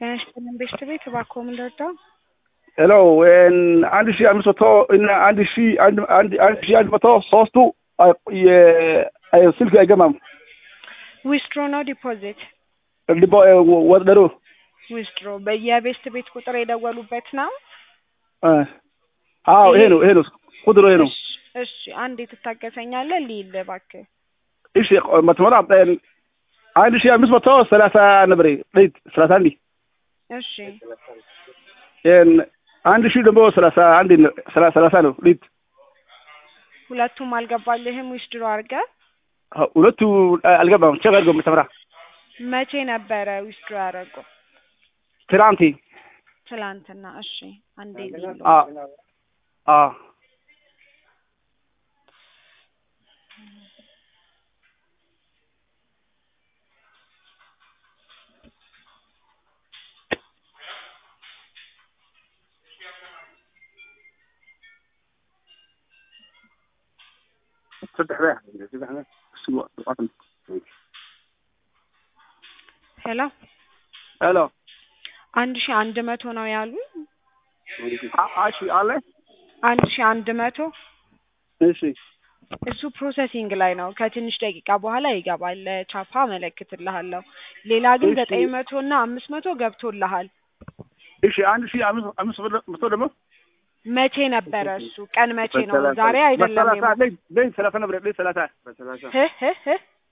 ጤና ይስጥልን ቤስት ቤት እባክዎ ምን ልርዳው? ሄሎ አንድ ሺ አምስት መቶ እና አንድ ሺ አንድ አንድ አንድ ሺ አንድ መቶ ሶስቱ ስልክ አይገባም። ዊስትሮ ነው ዲፖዚት? ዲፖ ወደሩ ዊስትሮ በየቤስት ቤት ቁጥር የደወሉበት ነው? አዎ ይሄ ነው ይሄ ነው ቁጥሩ ይሄ ነው። እሺ አንዴ ትታገሰኛለህ? ልይል እባክህ። እሺ መትመራ አንድ ሺ አምስት መቶ ሰላሳ ነበር ሌት ሰላሳ አንድ እሺ አንድ ሺህ ደግሞ ሰላሳ አንድ ሰላሳ ነው ሊት ሁለቱም አልገባልህም ዊስትሮ አድርገህ? ሁለቱ አልገባም። ቼክ አድርገው መተምራ መቼ ነበረ ዊስትሮ ያደረገው? ትናንት ትላንትና። እሺ አንዴ ልይል። አ አ ሄሎ ሄሎ አንድ ሺህ አንድ መቶ ነው ያሉ? እሺ አለ አንድ ሺህ አንድ መቶ እሺ እሱ ፕሮሰሲንግ ላይ ነው። ከትንሽ ደቂቃ በኋላ ይገባል። ቻፓ አመለክትልሃለሁ። ሌላ ግን እሺ። ዘጠኝ መቶ እና አምስት መቶ ገብቶልሃል። እሺ አንድ ሺህ አምስት አምስት መቶ ደግሞ መቼ ነበረ እሱ? ቀን መቼ ነው? ዛሬ አይደለም። በሰላሳ ሌት ሌት ሰላሳ ነበር ሌት ሰላሳ ህ ህ ህ